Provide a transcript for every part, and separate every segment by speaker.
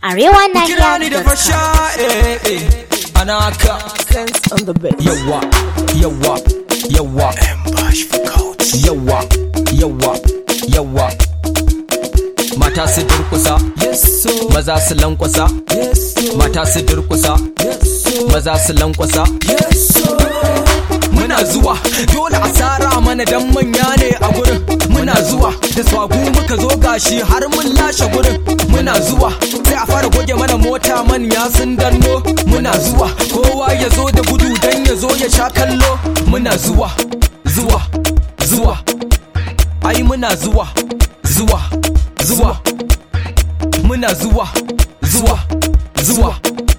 Speaker 1: Arewa
Speaker 2: Kira ni da fasha eh eh ana haka
Speaker 3: Sense on the bed.
Speaker 2: yawa yawa yawa yawa yawa yawa mata su durkusa maza su lankwasa mata su durkusa maza su lankwasa muna zuwa dole a tsara mana dan manya ne a gurin muna zuwa da swagu muka zo gashi har mun lashe gurin muna zuwa sai a fara goge mana mota manya sun danno muna zuwa kowa ya zo da gudu dan ya zo ya sha kallo muna zuwa zuwa zuwa ai muna zuwa zuwa zuwa muna zuwa zuwa zuwa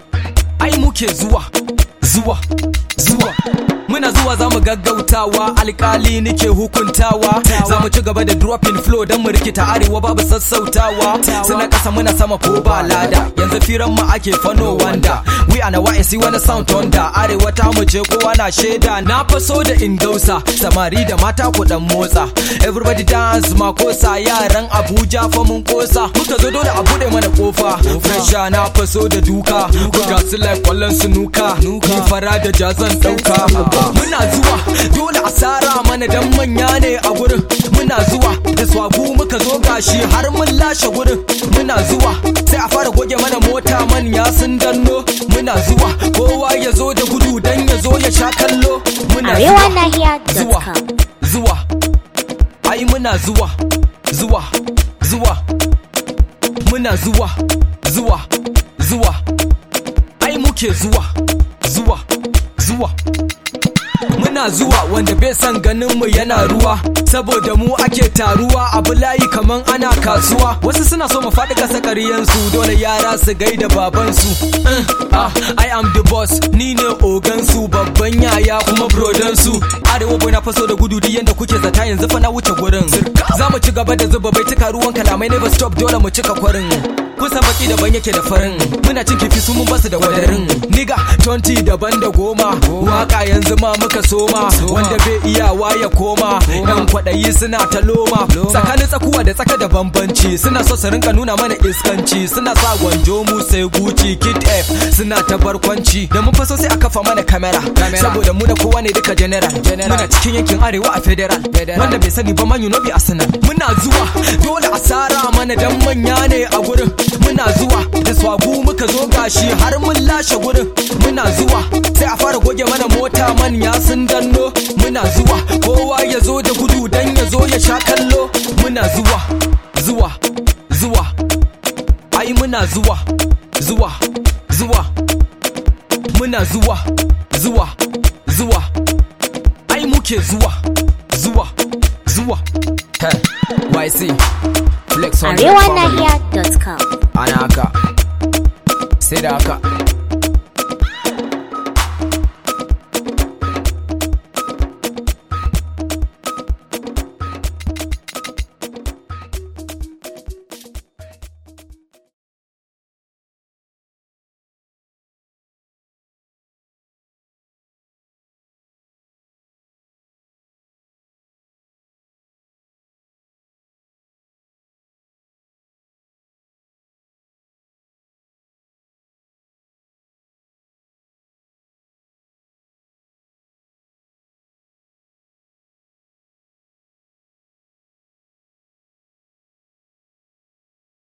Speaker 2: ai muke zuwa zuwa zuwa muna zuwa za mu gaggautawa alkali nike hukuntawa za mu ci gaba da dropping flow don mu rikita arewa babu sassautawa suna kasa muna sama ko ba lada yanzu firan mu ake fano wanda we ana wa'isi wani sound thunder arewa ta mu ce kowa na shaida na faso da indausa samari da mata ku dan motsa everybody dance makosa yaran abuja fa mun kosa muka zo dole a bude mana kofa fresha na faso da duka ga su like kwallon sunuka ni fara da jazan dauka muna zuwa dole a tsara mana dan manya ne a gurin muna zuwa da swagu muka zo gashi har mun lashe gurin muna zuwa sai a fara goge mana mota manya sun danno muna zuwa kowa ya zo da gudu dan ya zo ya sha kallo muna zuwa zuwa
Speaker 1: ArewaNahiya.com.
Speaker 2: zuwa ai muna zuwa zuwa zuwa muna zuwa zuwa zuwa ai muke zuwa zuwa zuwa muna zuwa wanda bai san ganin mu yana ruwa saboda mu ake taruwa abu layi kaman ana kasuwa wasu suna so mu faɗi kasa ƙaryansu dole yara su gaida babansu Eh, ah, I am the boss ni ne ogansu babban yaya kuma brodansu arewa boy na faso da gudu duk yanda kuke zata yanzu fa na wuce gurin za mu ci gaba da zuba bai cika ruwan kalamai never stop dole mu cika kwarin kusan baki daban yake da farin muna cin kifi su mun basu da wadarin niga 20 daban da goma waka yanzu ma muka soma wanda bai iyawa ya koma yan kwaɗayi suna ta loma tsakanin tsakuwa da tsaka da bambanci suna so su rinka nuna mana iskanci suna sa gwanjo mu sai guci kid f suna ta barkwanci da mun faso sai a kafa mana kamera saboda mu da kowa ne duka general muna cikin yankin arewa a federal wanda bai sani ba man you know be arsenal muna zuwa dole a tsara mana dan manya ne a gurin muna zuwa da swagu muka zo gashi har mun lashe gurin muna zuwa sai a fara goge mana mota manya sun danno muna zuwa kowa ya zo da gudu dan ya zo ya sha kallo muna zuwa zuwa zuwa ai muna zuwa zuwa zuwa muna zuwa zuwa zuwa ai muke zuwa zuwa zuwa hey, YC flex on the family.
Speaker 1: ArewaNahiya.com.
Speaker 2: ana haka sai da haka